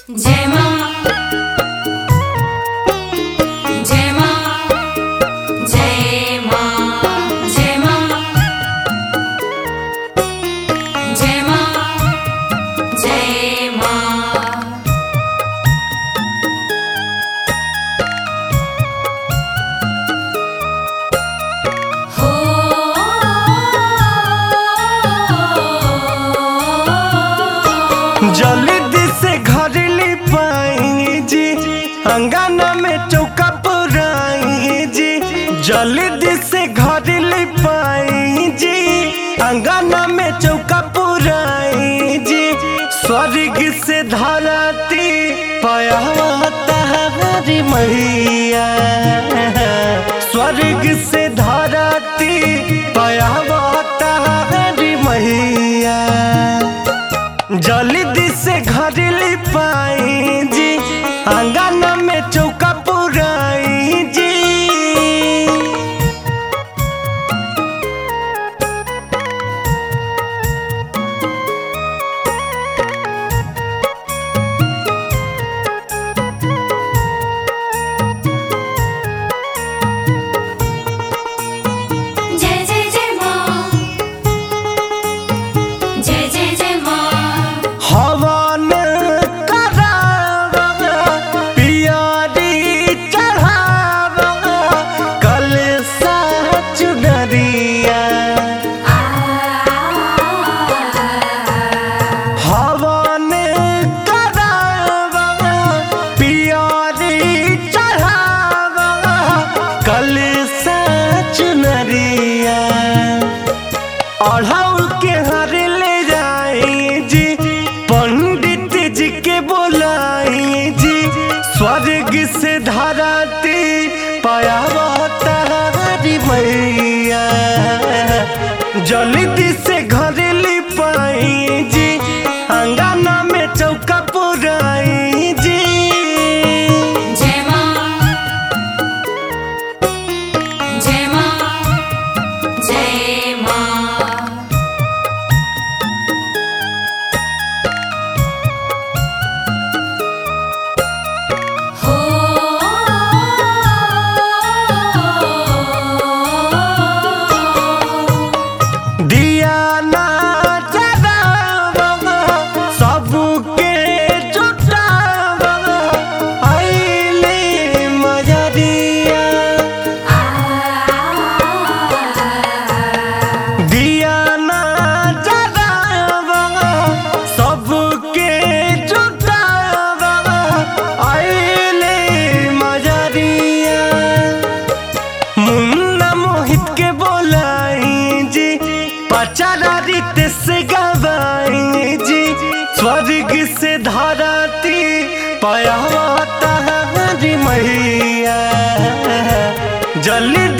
जय मां जय मां जय मां जय मां जय मां जय मां हो जल्दी से घर ले पाएंगे जी अंगना में चौका पुराएंगे जी जल्दी से घर ले पाएंगे जी अंगना में चौका पुराएंगे जी स्वर्ग से धरती पाया हमारी मैया स्वर्ग से धरती पाया हमारी मैया जल्दी से घर ले पाई जी अंगना में चौका पुराई जी जय जय जय मां जय जय जय मां हवन करावा पियारी चढ़ावा कल सच नरिया हवन करावा पियारी चढ़ावा कल सच नरिया अढ़ाउल के हर ले जाई जी पंडित जी के बोलाई जी स्वर्ग से धराती पाया तारी मैया जल्दी से घर ले पाई जी अंगना में चौका पुराई जी जय मां जय मां जय मां हो दिया ना जलावा सबके जुटावा आइले मजरिया दिया ना जलावा सबके जुटावा आइले मजरिया मुन्ना मोहित के बोलाई जी पचारा रित से गवाई जी स्वर्ग से धराती पाया तारी मैया जल्दी